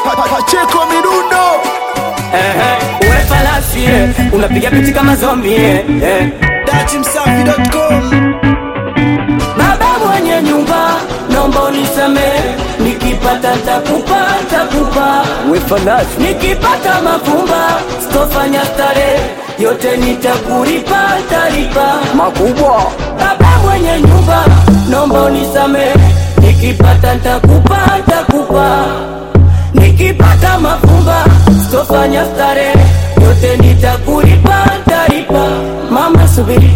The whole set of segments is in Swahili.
Pacheko Midundo Ehe, uwe falasi eh, unapiga pichi kama zombi eh, eh. Datimsafi.com Baba mwenye nyumba, naomba unisamehe, nikipata takupa takupa, we falasi nikipata mafumba sitofanya starehe, yote nitakulipa talipa. makubwa Baba mwenye nyumba, naomba unisamehe, nikipata ntakupa ntakupa, nikipata mafumba sitofanya starehe, yote nitakulipa talipa. Mama subiri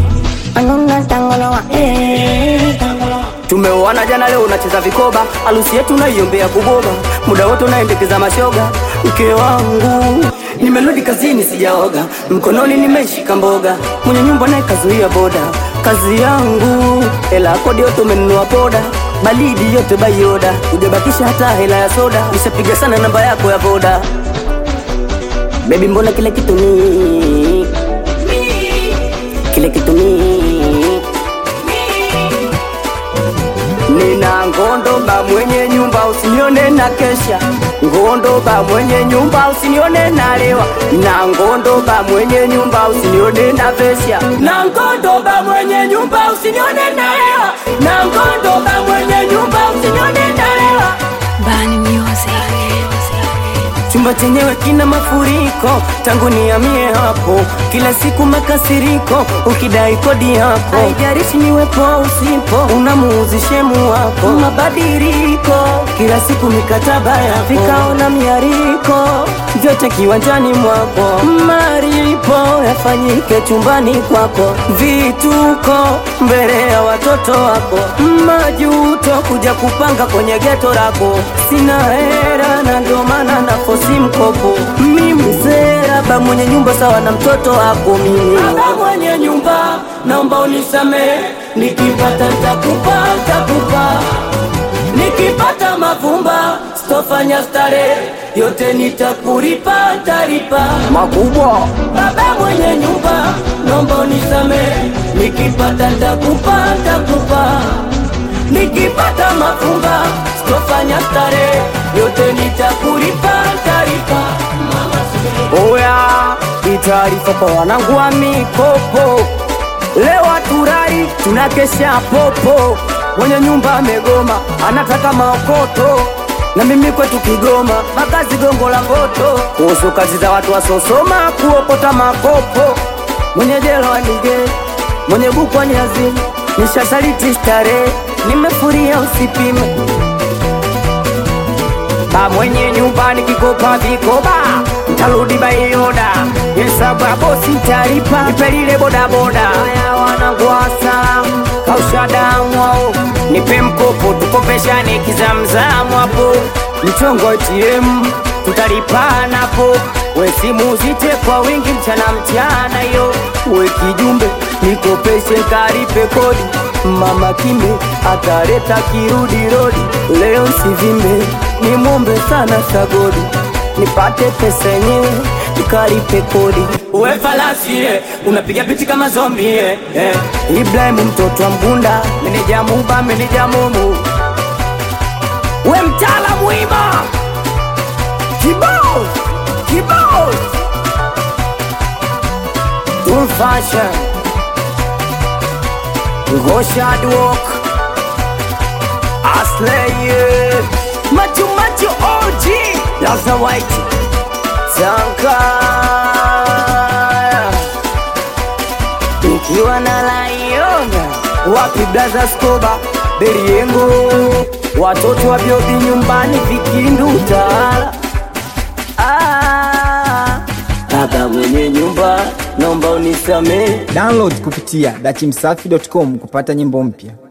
Tumeoana jana, leo unacheza vikoba, harusi yetu naiombea kugoba, muda wote unaendekeza mashoga. Mke wangu nimerudi kazini, sijaoga, mkononi nimeshika mboga, mwenye nyumba naye kazuia boda. Kazi yangu hela ya kodi yote umenunua poda, baridi yote bayoda, hujabakisha hata hela ya soda, nishapiga sana namba yako ya boda. Baby, mbona kila kitu ni kile kitu ni Nina ngondoba mwenye nyumba usinione na kesha, ngondoba mwenye nyumba usinione na lewa, na ngondoba mwenye nyumba usinione na vesha, na ngondoba mwenye nyumba usinione na lewa, na ngondoba mwenye nyumba usinione na lewa. Bani Music. Chumba chenyewe kina mafuriko, tangu nihamie hapo, kila siku makasiriko, ukidai kodi yako, haijalishi niwepo au usipo, unamuuzi shemu wako, mabadiliko, kila siku mikataba ya vikao na miariko, vyote kiwanjani mwako, maripo yafanyike chumbani kwako, vituko mbele ya watoto wako, majuto kuja kupanga kwenye geto lako, sina hera na ndio maana nafosi mkopo, mimi sera ba mwenye nyumba sawa na mtoto wako mimi. Baba mwenye nyumba, naomba unisamehe, nikipata ntakupa ntakupa nikipata mavumba sitofanya starehe, yote nitakulipa taripa. makubwa Baba mwenye nyumba, naomba unisamehe, nikipata ntakupa ntakupa, nikipata mafumba sitofanya starehe, yote nitakulipa tarifa. Oya, hii taarifa kwa wanangu wa mikopo, leo haturai tunakesha popo, mwenye nyumba amegoma, anataka maokoto na mimi kwetu Kigoma, makazi gongo la Mboto, kuhusu kazi za watu wasosoma, kuokota makopo, mwenye jelo anige, mwenye buku aniazini, nishasaliti starehe, nimefuria usipime ba mwenye nyumba nikikopa vikoba ntarudi baioda hesabu ya bosi ntaripa nipelile bodaboda aya wanangwasa kausha damu ao nipe mkopo tukopeshane kizamzamu hapo mchongo ATM tutalipanapo we simu zite kwa wingi mchana mchana yo we kijumbe nikopeshe nkaripe kodi mama kimbe ataleta kirudi rodi leo sivimbe ni mombe sana sagodi nipate pesa yenyewe nikalipe kodi uwe falasi eh, unapiga pichi kama zombi eh, eh. Ibrahim mtoto wa Mgunda meneja Muba meneja Mumu we mtaalamu ima kibao kibao Full fashion Goshad walk Aslay Machu Machu OG Laza White Tanka Nikiwa na Laiona Wapi Blaza Skoba Beriengo Watoto wa Biobi nyumbani Vikindu Utala ah, Baba mwenye nyumba Naomba unisamee Download kupitia dachimsafi.com kupata nyimbo mpya.